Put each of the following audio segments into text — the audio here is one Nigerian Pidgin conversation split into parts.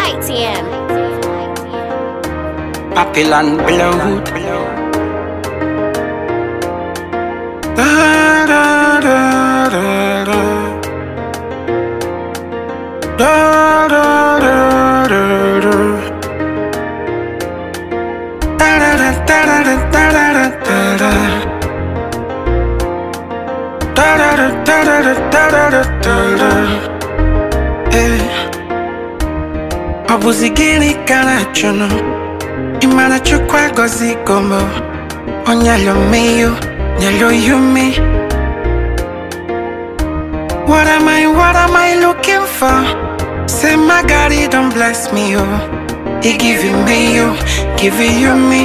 YTM. Papillon Blood. Da, da, da, da, da. Da, da, da, da, da. Da, da, da, da, da, da, da, da, da, da. Da, da, da, da, da, da, da, da, da, da. Eh. Ọ bụzi gịnị ka na-achọnụ ịmara chukwu agọzigo m o nyelu m iyo nyelu you me What am I, what am I looking for? Say my God, he don't bless me, oh He giving me you, giving you me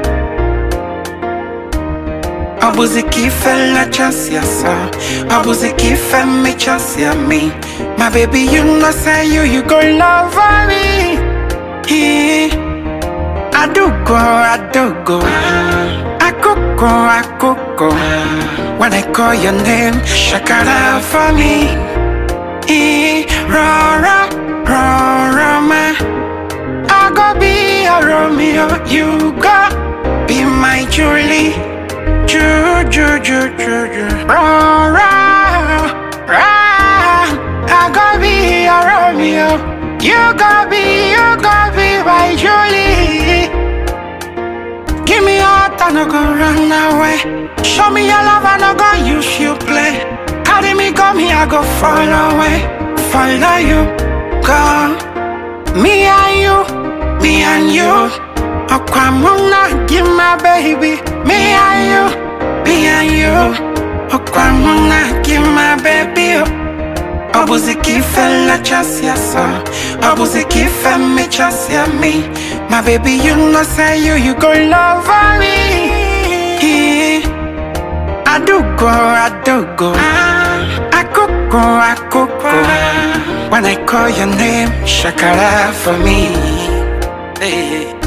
Ọ bụzi ka ife nlechasị asa Ọ bụzi ka ife mmechasị me My baby, you know say you, you go love me Eh. Adugo, adugo Akoko, akoko When I call your name Shakara for me Eh, Rora, Rora, ma I go be a Romeo You go be my Julie Ju, ju, ju, ju, ju Rora, ra I go be a Romeo You go be, you go be my Julie Give me your heart, I no go run away. Show me your love, I no go use you play. Carry me, come here, I go follow away. Follow you, go. Me and you, me and you. Okwamuna, give my baby. Me and you, me and you. Okwamuna, give my baby. Ọ bụzi ka ife nlechasị asa Ọ bụzi ka ife mmechasị me My baby you know say you you go love me Adugo adugo Akoko akoko When I call your name Shakara for me hey.